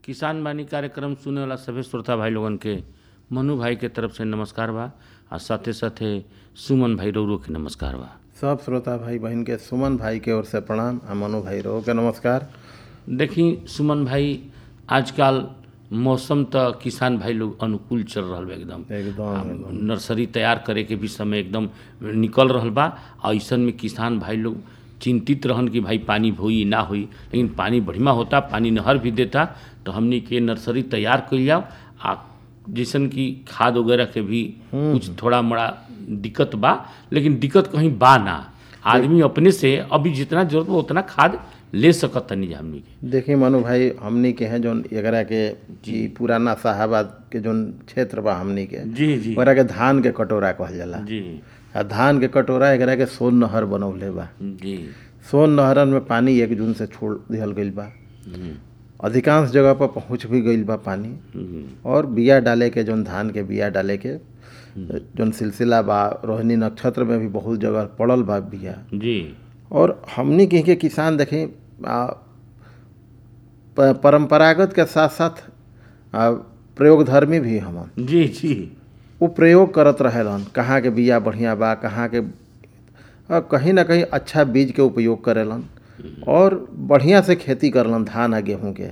किसान बानी कार्यक्रम सुने वाला सभी श्रोता भाई लोगन के मनु भाई के तरफ से नमस्कार बा आ साथे साथे सुमन भाई रौरो के नमस्कार बा सब श्रोता भाई बहन के सुमन भाई के ओर से प्रणाम आ मनु भाई रो के नमस्कार देखी सुमन भाई आजकल मौसम त किसान भाई लोग अनुकूल चल रहल बा एकदम एकदम नर्सरी तैयार करे के भी समय एकदम निकल रहल बा आ ऐसन में किसान भाई लोग चिंतित रहन कि भाई पानी होई ना होई लेकिन पानी बढ़िया होता पानी नहर भी देता तो हमनी के नर्सरी तैयार कइल जाओ आ जैसन कि खाद वगैरह के भी कुछ थोड़ा मोड़ा दिक्कत बा लेकिन दिक्कत कहीं बा ना आदमी अपने से अभी जितना जरूरत बा उतना खाद ले सकत तनी जा हमनी के देखिए मनु भाई हमनी के हैं जोन एकरा के जी पुराना साहबाद के जोन क्षेत्र बा हमनी के जी जी ओकरा के धान के कटोरा कहल जाला जी आ धान के कटोरा एकरा के सोन नहर बनौले बा जी सोन नहरन में पानी एक जून से छोड़ दिहल गईल बा हम्म, अधिकांश जगह पर पहुंच भी गईल बा पानी हम्म, और बिया डाले के जोन धान के बिया डाले के जोन सिलसिला बा रोहिणी नक्षत्र में भी बहुत जगह पड़ल बा बिया जी और हमनी कहीं के किसान देखें आ, प- परंपरागत के साथ साथ आ, प्रयोगधर्मी भी हमन जी जी वो प्रयोग करत रहेलन कहाँ के बिया बढ़िया बा कहाँ के आ, कहीं ना कहीं अच्छा बीज के उपयोग करेलन और बढ़िया से खेती करलन धान आ गेहूं के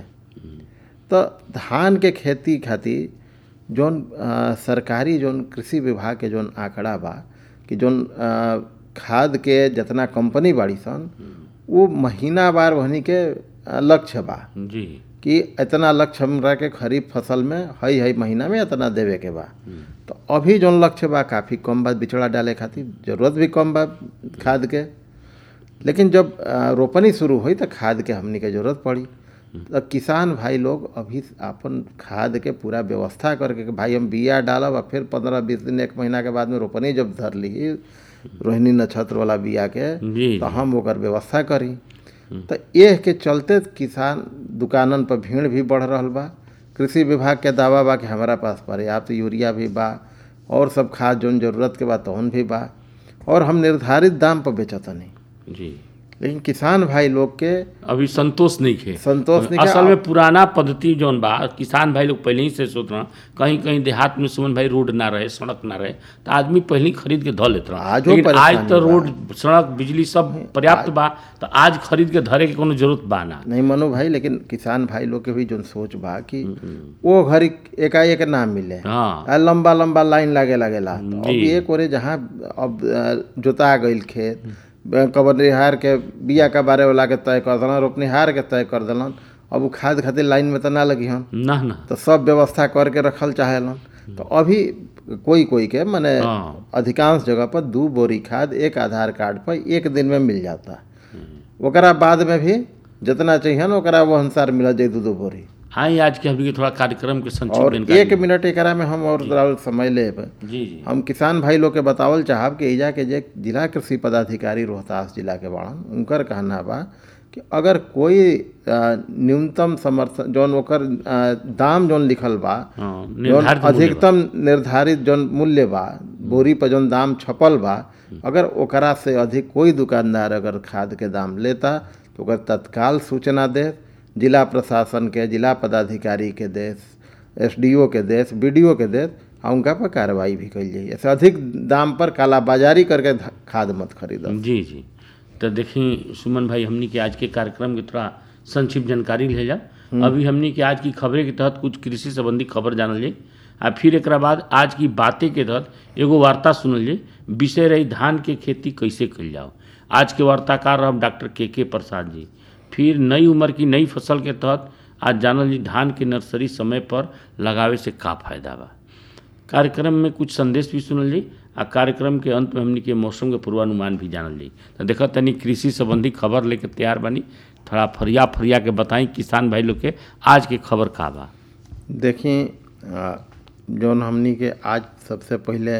तो धान के खेती खातिर जौन आ, सरकारी जौन कृषि विभाग के जौन आंकड़ा बा कि जौन आ, खाद के जितना कंपनी बाड़ी सन वो महीनावार वहनी के आ, लक्ष्य बा जी कि इतना लक्ष्य हमरा के खरीफ फसल में हई हई महीना में इतना देवे के बा तो अभी जौन लक्ष्य बा काफ़ी कम बा बिचड़ा डाले खातिर जरूरत भी कम बा खाद के लेकिन जब आ, रोपनी शुरू हुई तो खाद के हमनी के जरूरत पड़ी तो किसान भाई लोग अभी अपन खाद के पूरा व्यवस्था करके कि भाई हम बिया डालब और फिर पंद्रह बीस दिन एक महीना के बाद में रोपनी जब धर ली रोहिणी नक्षत्र वाला बिया के जी तो हम ओकर व्यवस्था करी तो एह के चलते किसान दुकानन पर भीड़ भी बढ़ रहल बा कृषि विभाग के दावा बा कि हमारा पास पर्याप्त यूरिया भी बा और सब खाद जौन जरूरत के बा तौन भी बा और हम निर्धारित दाम पर बेचतनी जी लेकिन किसान भाई लोग के अभी संतोष नहीं खे संतोष नहीं असल में पुराना पद्धति जौन बा किसान भाई लोग पहले ही से सोच रहा कहीं कहीं देहात में सुमन भाई रोड ना रहे सड़क ना रहे तो आदमी पहले ही खरीद के धो लेते रहा आजो लेकिन आज परेशानी तो बा। रोड सड़क बिजली सब पर्याप्त बा तो आज खरीद के धरे के कोनो जरूरत बा ना नहीं मनो भाई लेकिन किसान भाई लोग के भी जौन सोच बा कि वो घड़ी एकाएक ना मिले हाँ आ, लंबा लंबा लाइन लागे लगेला तो अब जी। एक ओरे जहाँ अब अ, जोता गईल खेत कबनिहार के बिया का बारे वाला के तय कर देलन रोपनिहार के तय कर देलन अब वो खाद खातिर लाइन में तो ना लगी हन ना ना तो सब व्यवस्था करके रखल चाहेलन तो अभी कोई कोई के माने हाँ अधिकांश जगह पर दू बोरी खाद एक आधार कार्ड पर एक दिन में मिल जाता ओकरा बाद में भी जितना चाहिए ना ओकरा वो अनुसार मिल जाए दू दू बोरी आई आज के अभी के थोड़ा कार्यक्रम के संक्षिप्त और जानकारी एक मिनट एकरा में हम और जरा समय लेब जी जी हम किसान भाई लोग के बतावल चाहब कि एजा के जे जिला कृषि पदाधिकारी रोहतास जिला के बाड़न उनकर कहना बा कि अगर कोई अ, न्यूनतम समर्थन जौन ओकर अ, दाम जौन लिखल बा हाँ जौन निर्धारित मूल्य बा। अधिकतम निर्धारित जौन मूल्य बा बोरी पर जौन दाम छपल बा अगर ओकरा से अधिक कोई दुकानदार अगर खाद के दाम लेता तो ओकर तत्काल सूचना दे जिला प्रशासन के जिला पदाधिकारी के देश एसडीओ के देश बीडीओ के देश आ उनका पर कार्रवाई भी कल जाइए ऐसे अधिक दाम पर कालाबाजारी करके ध- खाद मत खरीदो जी जी तो देखी सुमन भाई हमनी के आज के कार्यक्रम के थोड़ा संक्षिप्त जानकारी ले जा अभी हमनी के आज की खबरें के तहत कुछ कृषि संबंधी खबर जानल जाई आ फिर एक बाद आज की बातें के तहत एगो वार्ता सुनल जाई विषय रही धान के खेती कैसे कल जाओ आज के वार्ताकार रह डॉक्टर के के प्रसाद जी फिर नई उम्र की नई फसल के तहत आज जानल जी धान के नर्सरी समय पर लगावे से का फायदा बा कार्यक्रम में कुछ संदेश भी सुनल जाई आ कार्यक्रम के अंत में हमनी के मौसम के पूर्वानुमान भी जानल जाई तो देखा तनी कृषि संबंधी खबर लेके तैयार बानी थोड़ा फरिया फरिया के बताई किसान भाई लोग के आज के खबर का बा देखी अ, जौन हमनी के आज सबसे पहले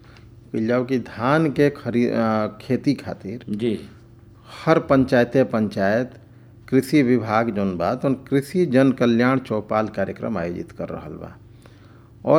कइल जाओ कि धान के खरी अ, खेती खातिर जी हर पंचायते पंचायत कृषि विभाग जौन बा तौन कृषि जन कल्याण चौपाल कार्यक्रम आयोजित कर रहल बा